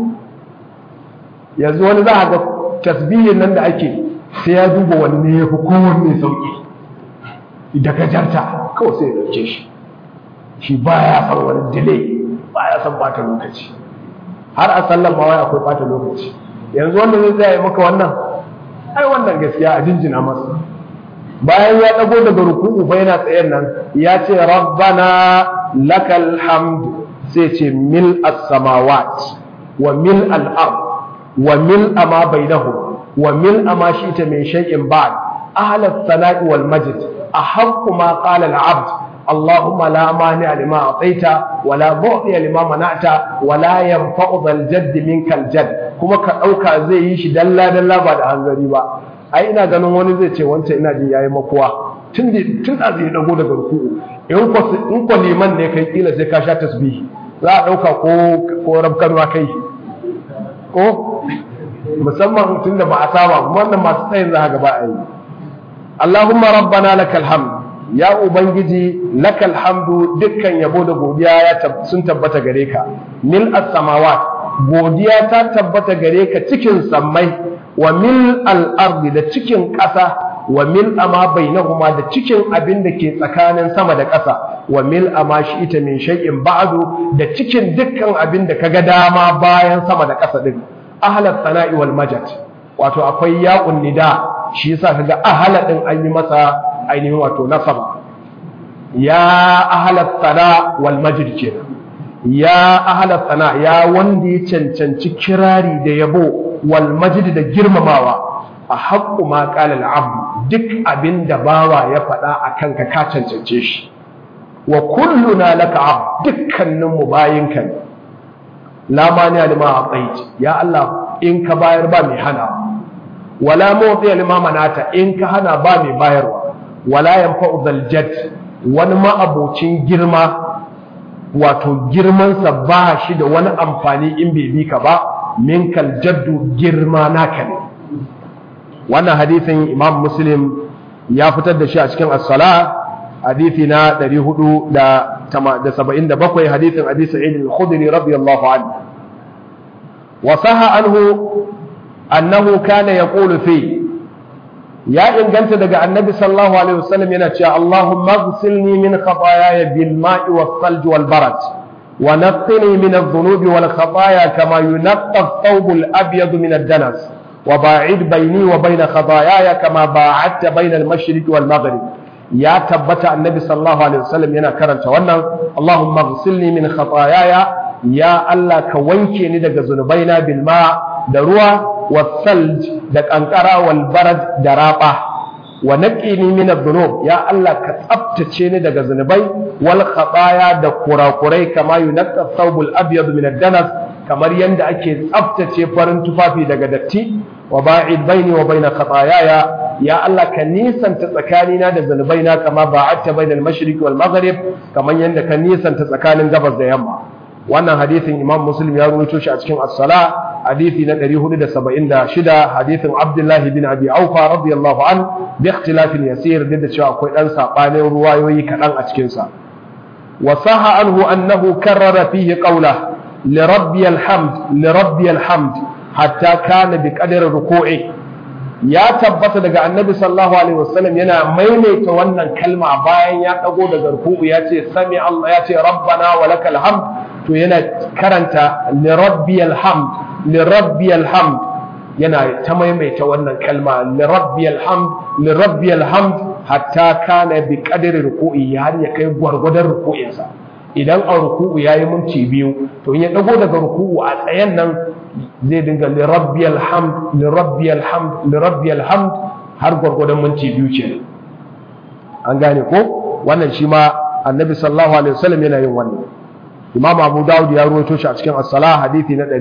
yanzu wani za a ga tasbihin nan da ake sai ya duba wanne ya fi kowanne sauƙi da gajarta kawai sai ya ɗauke shi shi ba ya san wani delay ba ya san ɓata lokaci har a sallan ma wai akwai ɓata lokaci yanzu wanda zai tsaya maka wannan ai wannan gaskiya a jinjina masa bayan ya ɗago daga ruku'u fa yana tsayen nan ya ce rabbana lakal hamd sai ce mil as-samawat wa mil al-ard وملء ما بينهم وملء ما شئت من شيء بعد أهل الثناء والمجد أحق ما قال العبد اللهم لا مانع لما أعطيت ولا معطي لما منعت ولا ينفع ذا الجد منك الجد كما كأوكا زي يشي دلا دلا بعد هنزري با ai ina ganin wani zai ce wancan ina jin yayi makuwa tun da tun da zai dago daga ruku'u in ko in ko liman ne kai kila sai ka sha tasbihi za a dauka ko ko rabkanwa kai ko musamman tun da ba a saba wannan masu tsayin za ga ba a yi Allahumma rabbana lakal hamd ya ubangiji lakal hamdu dukkan yabo da godiya ya sun tabbata gare ka mil as-samawat godiya ta tabbata gare ka cikin sammai wa mil al-ardi da cikin ƙasa wa mil ama bainahuma da cikin abin da ke tsakanin sama da ƙasa wa mil ama shi ita min shay'in ba'du da cikin dukkan abin da kaga dama bayan sama da ƙasa din ahlat sana'i wal majad wato akwai yaqun nida shi yasa kaga ahla din an yi masa ainihin wato nasaba ya ahlat sana wal majid kenan ya ahlat sana ya wanda ya cancanci kirari da yabo wal majid da girmamawa a haƙƙu ma ƙalal abu duk abin da bawa ya faɗa a kanka ka cancance shi wa kulluna laka abu dukkaninmu bayinka ne la mani lima aqait ya Allah in ka bayar ba mai hana wala mawdi lima manata in ka hana ba mai bayarwa wala yanfa'u zal jad wani ma'abocin girma wato girmansa ba shi da wani amfani in bai bi ka ba minkal jaddu girma naka ne wannan hadisin imam muslim ya fitar da shi a cikin as-sala hadisi na 477 hadisin abi sa'id al-khudri radiyallahu anhu wa saha anhu annahu kana yaqulu fi ya inganta daga annabi sallallahu alaihi wasallam yana cewa Allahumma ighsilni min khataaya bil ma'i was thalj wal barad wa naqqini min adh-dhunubi wal khataaya kama yunqqa ath-thawb al-abyad min ad-danas وباعد بيني وبين خطاياي كما باعدت بين المشرق والمغرب يا تبت النبي صلى الله عليه وسلم yana karanta wannan Allahumma ighsilni min khataayaya ya Allah ka wanke ni daga zunubaina bil ma da ruwa wasalj da kankara wal barad da raba wa naqini min adh-dhunub ya Allah ka tsaftace ni daga zunubai wal khataya da kurakurai kama yunqqa thawbul abyad min ad-danas kamar yanda ake tsaftace farin tufafi daga datti wa ba'id baini wa baina khataayaya ya Allah ka nisanta tsakanina da zunubaina kama ba'adta bainal mashriqi wal maghrib kamar yanda ka nisanta tsakanin gabas da yamma wannan hadisin Imam Muslim ya rawaito shi a cikin as-sala hadisi na 476 hadisin Abdullah bin Abi Aufa radiyallahu an bi ikhtilafin yasir da cewa akwai dan sabanin ruwayoyi kadan a cikin sa wa saha anhu annahu karrara fihi qawla li rabbiyal hamd li rabbiyal hamd hatta kana bi qadri ruku'i ya tabbata daga annabi sallallahu alaihi wasallam yana maimaita wannan kalma bayan ya dago daga ruku'u ya ce sami Allah ya ce rabbana wa lakal hamd to yana karanta li rabbiyal hamd li rabbiyal hamd yana ta maimaita wannan kalma li rabbiyal hamd li rabbiyal hamd hatta kana bi qadri ruku'i har ya kai gwargwadon ruku'insa idan a ruku'u yayi minti biyu to in ya dago daga ruku'u a tsayen nan zai dinga li rabbiyal hamd li rabbiyal hamd li rabbiyal hamd har gwargwadon minti biyu kenan an gane ko wannan shi ma annabi sallallahu alaihi wasallam yana yin wannan imam abu dawud ya ruwaito shi a cikin as-salah hadisi na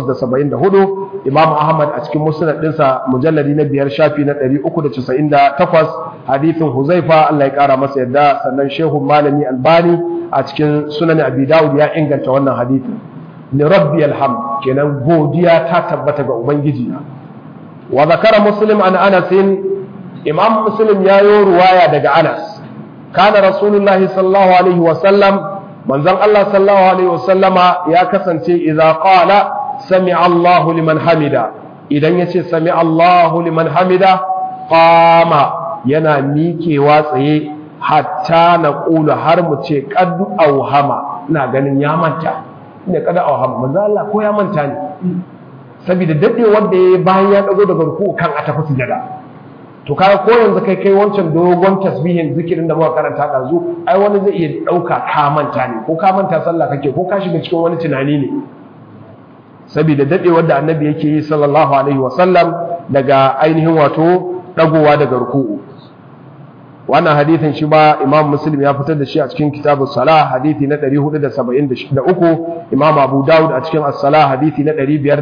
874 imam ahmad a cikin musnad dinsa mujalladi na biyar shafi na 398 hadisin huzaifa Allah ya kara masa yadda sannan shehu malami albani a cikin sunan abi dawud ya inganta wannan hadisi li rabbi alhamd kenan godiya ta tabbata ga ubangiji na wa zakara muslim an anas imam muslim ya yi ruwaya daga anas kana rasulullahi sallallahu alaihi wa sallam manzon Allah sallallahu alaihi wasallama ya kasance idza qala sami'a Allahu liman hamida idan yace sami'a Allahu liman hamida qama yana mikewa tsaye hatta na ƙulu har mu ce kaddu auhama ina ganin ya manta ne kada auhama manzo Allah ko ya manta ne saboda dadewar da yayi bayan ya dago daga ruku kan a tafi sujada to kaga ko yanzu kai kai wancan dogon tasbihin zikirin da muka karanta dazu ai wani zai iya dauka ka manta ne ko ka manta sallah kake ko ka shiga cikin wani tunani ne saboda dadewar da annabi yake yi sallallahu alaihi wasallam daga ainihin wato dagowa daga ruku'u wannan hadithin shi ba imam muslim ya fitar da shi a cikin kitabus salah hadithi na 473 imam abu daud a cikin as-salah hadithi na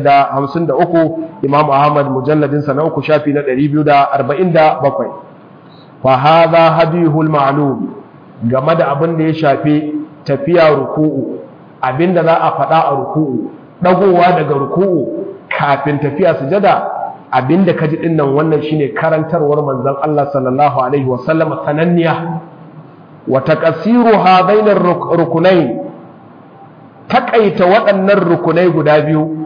553 imam ahmad mujalladin sa na uku shafi na 247 fa hadha hadihul ma'lum game da abin da ya shafi tafiya ruku'u abinda za a faɗa a ruku'u dagowa daga ruku'u kafin tafiya sujada abinda kaji din nan wannan shine karantarwar manzon Allah sallallahu alaihi wasallam sananniya wa taqsiru hadain rukunain takaita waɗannan rukunai guda biyu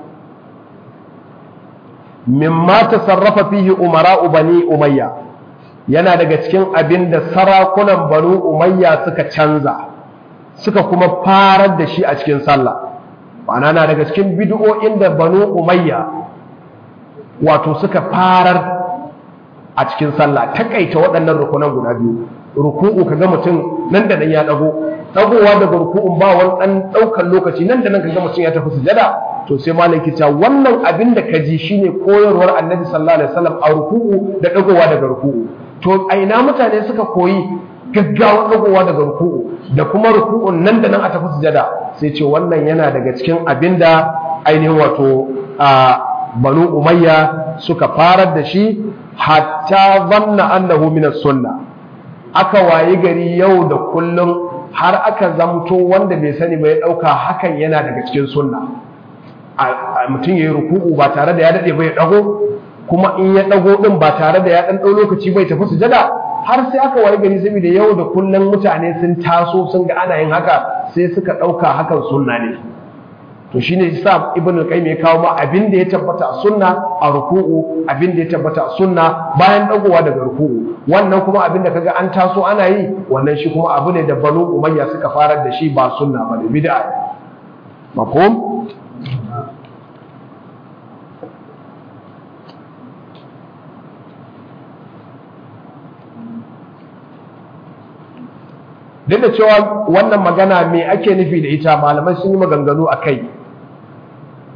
mimma tasarrafa fihi umara'u bani umayya yana daga cikin abinda sarakunan banu umayya suka canza suka kuma farar da shi a cikin sallah ma'ana na daga cikin bid'o'in da banu umayya wato suka farar a cikin sallah takaita waɗannan rukunan guda biyu ruku'u kaga mutum nan da nan ya dago dagowa daga ruku'un ba wani dan daukan lokaci nan da nan kaga mutum ya tafi sujada to sai malaki ta wannan abin da kaji shine koyarwar annabi sallallahu alaihi wasallam a ruku'u da dagowa daga ruku'u to a ina mutane suka koyi gaggawa dagowa daga ruku'u da kuma ruku'un nan da nan a tafi sujada sai ce wannan yana daga cikin abin da ainihin wato a banu umayya suka farar da shi hatta zanna annahu min sunna aka wayi gari yau da kullum har aka zamto wanda bai sani ba ya dauka hakan yana daga cikin sunna mutum ya yi ruku'u ba tare da ya dade ba ya dago kuma in ya dago din ba tare da ya dan dau lokaci bai tafi sujada har sai aka wayi gari saboda yau da kullum mutane sun taso sun ga ana yin haka sai suka dauka hakan sunna ne to shine yasa ibn al-qayyim ya kawo ma abin da ya tabbata a sunna a ruku'u abin da ya tabbata a sunna bayan dagowa daga ruku'u wannan kuma abin da kaga an taso ana yi wannan shi kuma abu ne da banu umayya suka farar da shi ba sunna ba ne bid'a mafhum duk da cewa wannan magana me ake nufi da ita malamai sun yi maganganu a kai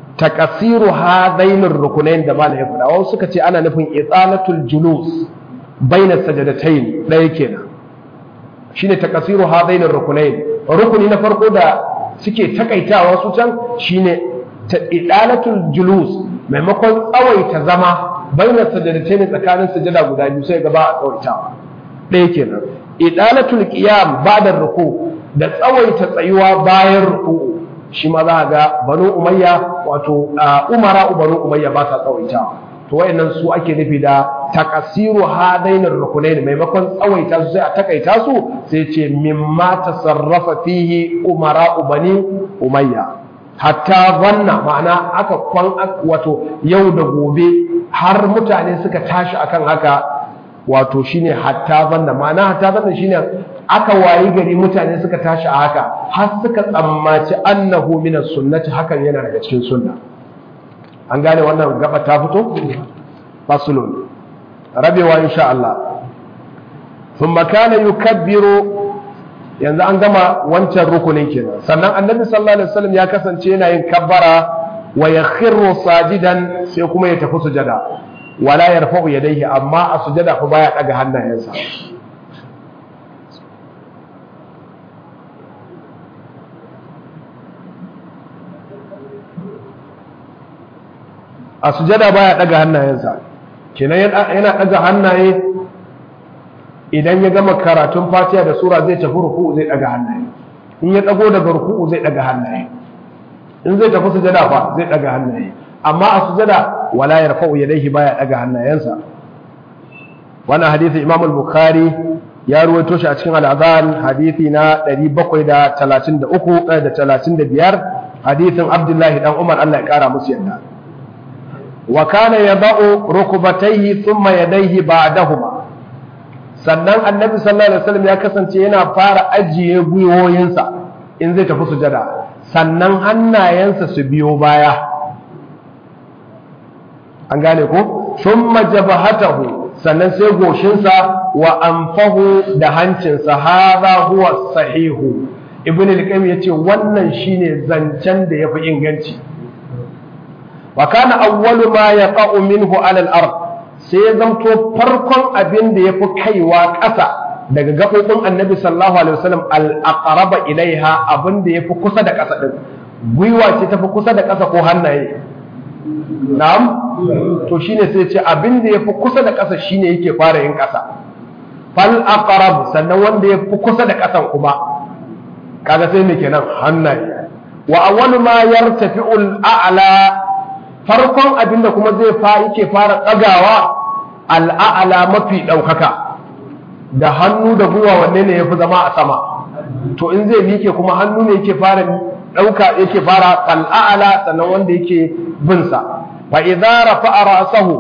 takasiru hadainin rukunain da malamai faɗa wasu suka ce ana nufin itsalatul julus baina sajadatayn ɗaya kenan shine takasiru hadain rukunain rukuni na farko da suke takaitawa su can shine idalatul julus maimakon tsawaita zama baina sajadatayn tsakanin sajada guda biyu sai gaba a tsawaitawa ɗaya kenan idalatul qiyam ba'da ruku da tsawaita tsayuwa bayan ruku shi ma za ga banu umayya wato umara banu umayya ba sa tsawaitawa to wayannan su ake nufi da takasiru hadainar rukunain maimakon tsawaita su sai a takaita su sai ce mimma tasarrafa fihi umara bani umayya hatta zanna ma'ana aka kwan wato yau da gobe har mutane suka tashi akan haka wato shine hatta zanna ma'ana hatta zanna shine aka wayi gari mutane suka tashi a haka har suka tsammaci annahu minas sunnati hakan yana daga cikin sunna an gane wannan gaba ta fito fasulun rabewa insha Allah thumma kana yukabbiru yanzu an gama wancan rukunin kenan sannan annabi sallallahu alaihi wasallam ya kasance yana yin kabbara wa yakhiru sajidan sai kuma ya tafi sujada wala yarfa'u yadayhi amma a sujada fa baya daga hannayensa a sujada baya daga hannayensa kenan yana daga hannaye idan ya gama karatun fatiha da sura zai tafi ruku'u zai daga hannaye in ya dago daga ruku'u zai daga hannaye in zai tafi sujada fa zai daga hannaye amma a sujada wala yarfa'u yadayhi baya daga hannayensa wannan hadisi Imam al-Bukhari ya ruwaito shi a cikin al-Adhan hadisi na 733 da 35 hadisin Abdullahi dan Umar Allah ya kara musu yadda wa kana yada'u rukbatayhi thumma yadayhi ba'dahuma sannan annabi sallallahu alaihi wasallam ya kasance yana fara ajiye gwiwoyinsa in zai tafi sujada sannan hannayensa su biyo baya an gane ko thumma jabhatahu sannan sai goshinsa wa anfahu da hancinsa hadha huwa sahihu ibn al-qayyim yace wannan shine zancen da yafi inganci wa kana awwalu ma yaqa'u minhu 'ala al-ard sai ya zamto farkon abin da yafi kaiwa ƙasa daga gaɓoɓin annabi sallallahu alaihi wasallam al-aqraba ilaiha abin da yafi kusa da ƙasa din gwiwa ce tafi kusa da ƙasa ko hannaye na'am to shine sai ce abin da yafi kusa da ƙasa shine yake fara yin ƙasa fal aqrab sannan wanda yafi kusa da ƙasan kuma kaga sai me kenan hannaye wa awwalu ma yartafi'u al-a'la farkon abin da kuma zai fa yake fara tsagawa al-a'la mafi daukaka da hannu da gwiwa wanne ne yafi zama a sama to in zai mike kuma hannu ne yake fara dauka yake fara al-a'la sannan wanda yake bin sa fa idza rafa'a ra'sahu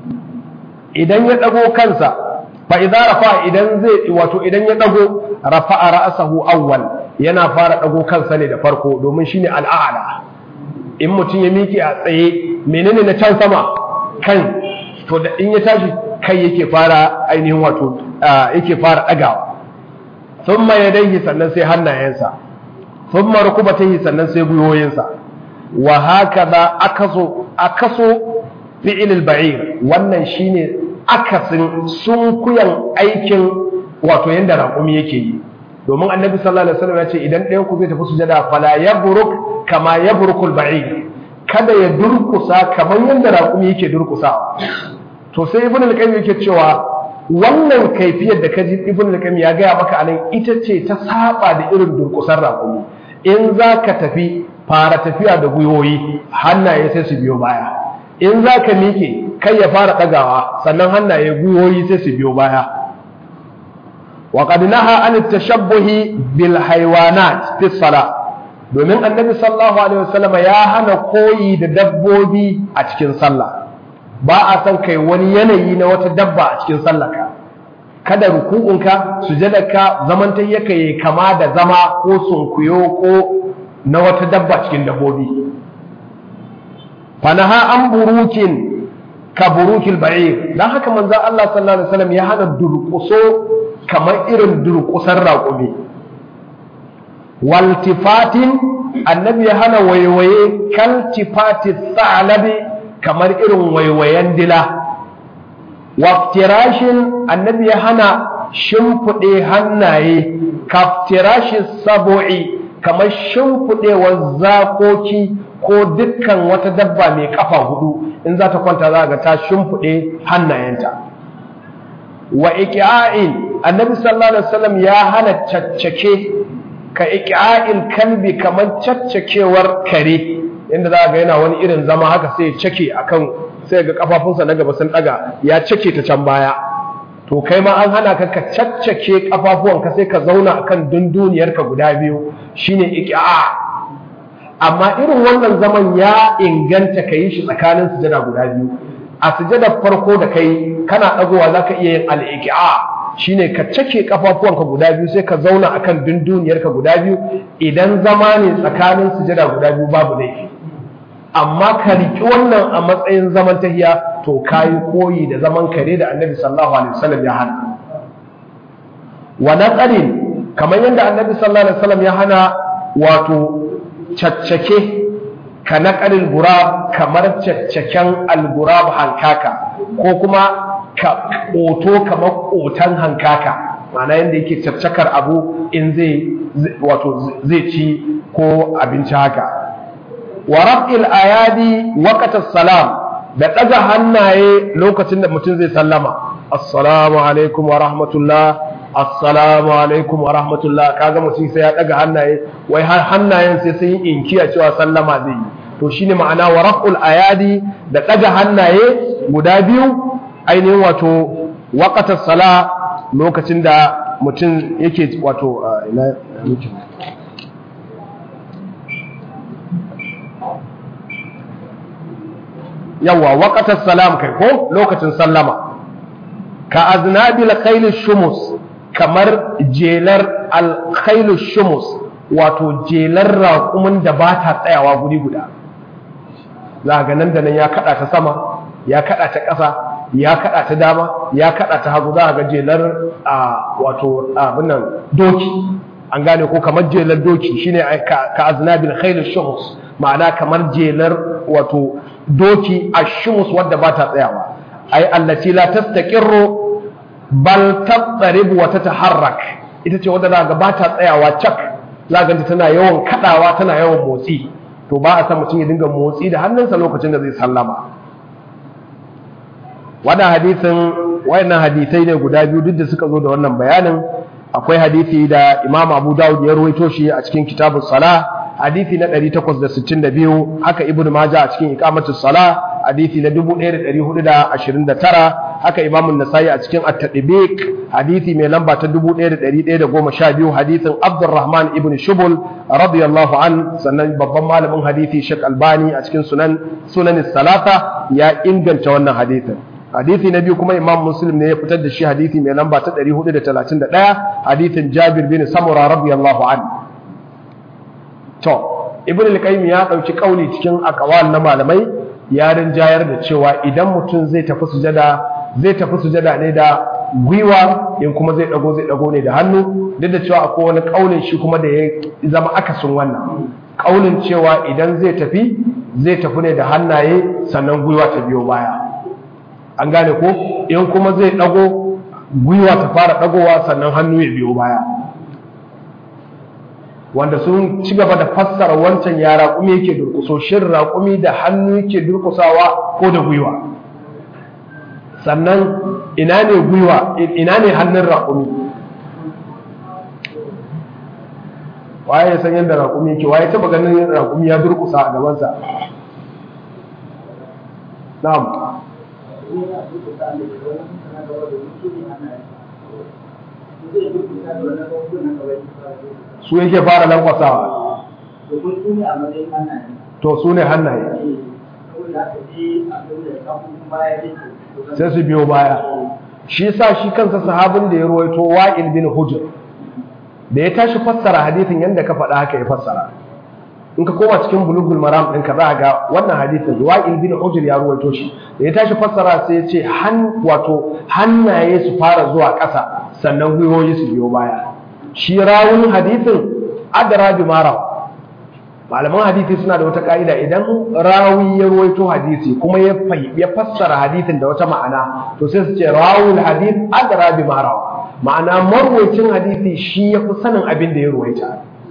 idan ya dago kansa fa idza rafa'a idan zai wato idan ya dago rafa'a ra'sahu awwal yana fara dago kansa ne da farko domin shine al'a'la in mutum ya miƙe a tsaye menene na can sama kan to da in ya tashi kai yake fara ainihin wato yake fara dagawa thumma yadayhi sannan sai hannayensa thumma rukubatayhi sannan sai gwiwoyinsa wa hakaza akaso akaso fi'il al-ba'ir wannan shine akasin sunkuyan aikin wato yanda raƙumi yake yi domin annabi sallallahu alaihi wasallam ya ce idan ɗayan ku zai tafi sujada fala yabruk kama yabrukul ba'ir kada ya durkusa kamar yanda raƙumi yake durkusawa to sai ibn al-qayyim yake cewa wannan kaifiyar da kaji ibn al-qayyim ya gaya maka anan ita ce ta saba da irin durkusar raƙumi in za ka tafi fara tafiya da gwiwoyi hannaye sai su biyo baya in za ka miƙe kai ya fara ɗagawa sannan hannaye gwiwoyi sai su biyo baya وقد نهى عن التشبه بالحيوانات في الصلاة domin annabi sallallahu alaihi wasallam ya hana koyi da dabbobi a cikin sallah ba a san kai wani yanayi na wata dabba a cikin sallarka kada ruku'unka sujadarka zamantayyaka yayi kama da zama ko sunkuyo ko na wata dabba cikin dabbobi fanaha an burukin ka burukil ba'ir dan haka manzon Allah sallallahu alaihi wasallam ya hana durƙuso kamar irin durƙusar raƙumi waltifatin annabi ya hana waiwaye kaltifati tsalabi kamar irin waiwayen dila waftirashin annabi ya hana shimfiɗe hannaye kaftirashin sabo'i kamar shimfiɗewar zakoki ko dukkan wata dabba mai kafa hudu in za ta kwanta za ga ta shimfiɗe hannayenta wa iqa'in annabi sallallahu alaihi wasallam ya hana caccake ka iqa'il kalbi kamar caccakewar kare inda za ga yana wani irin zama haka sai ya cake akan sai ga kafafunsa na gaba sun daga ya cake ta can baya to kai ma an hana ka ka caccake kafafuwanka sai ka zauna akan dunduniyarka guda biyu shine iqa'a amma irin wannan zaman ya inganta ka yi shi tsakanin sujada guda biyu a sujadar farko da kai kana dagowa zaka iya yin al-iqa'a shine ka cake kafafuwanka guda biyu sai ka zauna akan dunduniyarka guda biyu idan zama ne tsakanin sujada guda biyu babu laifi amma ka riƙi wannan a matsayin zaman tahiya to kayi koyi da zaman kare da annabi sallallahu alaihi wasallam ya hana wa naqarin kamar yadda annabi sallallahu alaihi wasallam ya hana wato caccake ka naqaril gurab kamar caccaken algurab hankaka ko kuma ka ƙoto kamar ƙotan hankaka ma'ana yadda yake caccakar abu in zai wato zai ci ko abinci haka wa raf'il ayadi waqtas salam da daga hannaye lokacin da mutum zai sallama assalamu alaikum wa rahmatullah assalamu alaikum wa rahmatullah kaga mutum sai ya daga hannaye wai har hannayen sai sun yi inkiya cewa sallama zai yi to shine ma'ana wa raf'ul ayadi da daga hannaye guda biyu ainihin wato waqtas sala lokacin da mutum yake wato ina mutum yawa waqatas salam kai ko lokacin sallama ka aznabil khayl shumus kamar jelar al khayl shumus wato jelar raƙumin da ba ta tsayawa guri guda za ga nan da nan ya kada ta sama ya kada ta ƙasa ya kada ta dama ya kada ta hagu za ga jelar a wato abin nan doki an gane ko kamar jelar doki shine ka aznabil khayl shumus ma'ana kamar jelar wato doki ashumus wadda ba ta tsayawa ai allati la tastaqirru bal tatrib wa tataharrak ita ce wadda zaka ba ta tsayawa cak zaka ji tana yawan kadawa tana yawan motsi to ba a san mutum ya dinga motsi da hannunsa lokacin da zai sallama wannan hadisin wayannan hadisai ne guda biyu duk da suka zo da wannan bayanin akwai hadisi da Imam Abu Dawud ya ruwaito shi a cikin kitabus salah hadisi na 862 haka ibnu majah a cikin iqamatus sala hadisi na 1429 haka imamu nasai a cikin at-tadbiq hadisi mai lamba ta 1112 hadisin abdurrahman ibn shubul radiyallahu an sannan babban malamin hadisi shek albani a cikin sunan sunan salata ya inganta wannan hadisin hadisi na biyu kuma imam muslim ne ya fitar da shi hadisi mai lamba ta 431 hadisin jabir bin samura radiyallahu anhu to ibn al-qayyim ya dauki kauli cikin aqwal na malamai ya rinjayar da cewa idan mutum zai tafi sujada zai tafi sujada ne da gwiwa in kuma zai dago zai dago ne da hannu duk da cewa akwai wani kaulin shi kuma da ya zama akasin wannan kaulin cewa idan zai tafi zai tafi ne da hannaye sannan gwiwa ta biyo baya an gane ko in kuma zai dago gwiwa ta fara dagowa sannan hannu ya biyo baya wanda sun ci gaba da fassara wancan ya raƙumi yake durƙuso shin raƙumi da hannu yake durƙusawa ko da gwiwa sannan ina ne gwiwa ina ne hannun raƙumi waye ya san yadda raƙumi yake waye taba ganin raƙumi ya durƙusa a gabansa na'am su yake fara lankwasawa to su ne hannaye sai su biyo baya shi sa shi kansa sahabin da ya ruwaito wa'il bin hujr da ya tashi fassara hadisin yadda ka faɗa haka ya fassara in ka koma cikin bulugul maram ɗin ka za ga wannan hadisin wa'il bin hujr ya ruwaito shi da ya tashi fassara sai ya ce han wato hannaye su fara zuwa ƙasa sannan gwiwoyi su biyo baya shi rawun hadisin adara bi mara malaman hadisi suna da wata ka'ida idan rawi ya ruwaito hadisi kuma ya ya fassara hadisin da wata ma'ana to sai su ce rawul hadith adra bi ma rawa ma'ana marwayacin hadisi shi ya fi sanin abin da ya ruwaita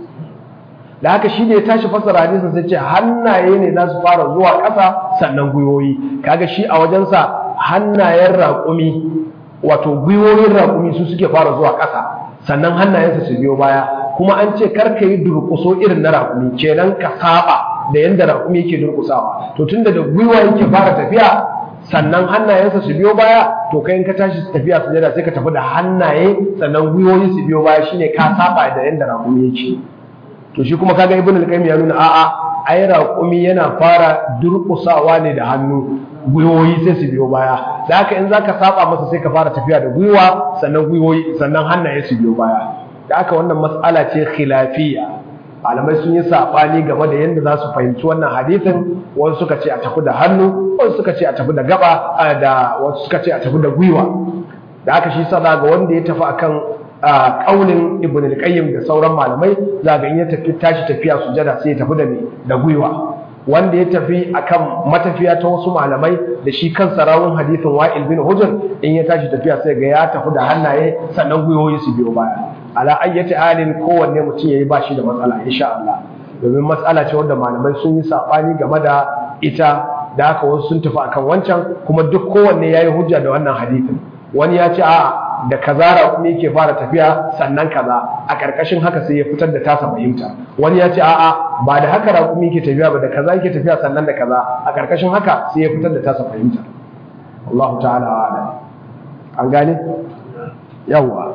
da haka shi ne ya tashi fassara hadisin sai ce hannaye ne za su fara zuwa ƙasa sannan gwiwoyi kaga shi a wajensa hannayen raƙumi wato gwiwoyin raƙumi su suke fara zuwa ƙasa sannan hannayensa su biyo baya kuma an ce kar ka yi durƙuso irin na raƙumi kenan ka saba da yanda raƙumi yake durƙusawa to tunda da gwiwa yake fara tafiya sannan hannayensa su biyo baya to kai in ka tashi tafiya sujada sai ka tafi da hannaye sannan gwiwoyi su biyo baya shine ka saba da yanda raƙumi yake to shi kuma kaga ibnu al-qayyim ya nuna a'a ai raƙumi yana fara durƙusawa ne da hannu gwiwoyi sai su biyo baya da haka in zaka saba masa sai ka fara tafiya da gwiwa sannan gwiwoyi sannan hannaye su biyo baya da haka wannan mas'ala ce khilafiyya malamai sun yi sabani game da yadda za su fahimci wannan hadisin wasu suka ce a tafi da hannu wasu suka ce a tafi da gaba da wasu suka ce a tafi da gwiwa da haka shi sa ga wanda ya tafi akan kaulin ibn al-qayyim da sauran malamai za ga in ya tafi tashi tafiya sujada sai ya tafi da me da gwiwa wanda ya tafi akan matafiya ta wasu malamai da shi kansa rawun hadisin wa'il bin hujr in ya tashi tafiya sai ga ya tafi da hannaye sannan gwiwoyi su biyo baya ala ayyati halin kowanne mutum yayi ba shi da matsala insha Allah domin matsala ce wanda malamai sun yi sabani game da ita da haka wasu sun tafi akan wancan kuma duk kowanne yayi hujja da wannan hadisin wani ya ce a da kazara kuma yake fara tafiya sannan kaza a karkashin haka sai ya fitar da tasa fahimta wani ya ce a'a ba da haka raƙumi yake tafiya ba da kaza yake tafiya sannan da kaza a karkashin haka sai ya fitar da tasa fahimta Allah ta'ala a'lam an gane yawa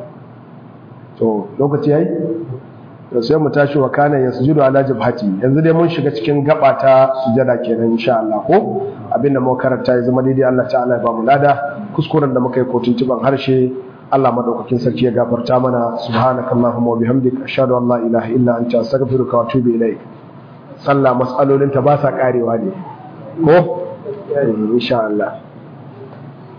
to lokaci yayi to sai mu tashi wa kana yasjudu ala jabhati yanzu dai mun shiga cikin gaba ta sujada kenan insha Allah ko abinda muka karanta ya zama daidai Allah ta'ala ya ba mu lada kuskuren da muka yi kotun tuban harshe Allah madaukakin sarki ya gafarta mana subhanakallahumma wa bihamdika ashhadu an la ilaha illa anta astaghfiruka wa atubu ilaik sallah mas'alolin ta ba sa karewa ne ko insha Allah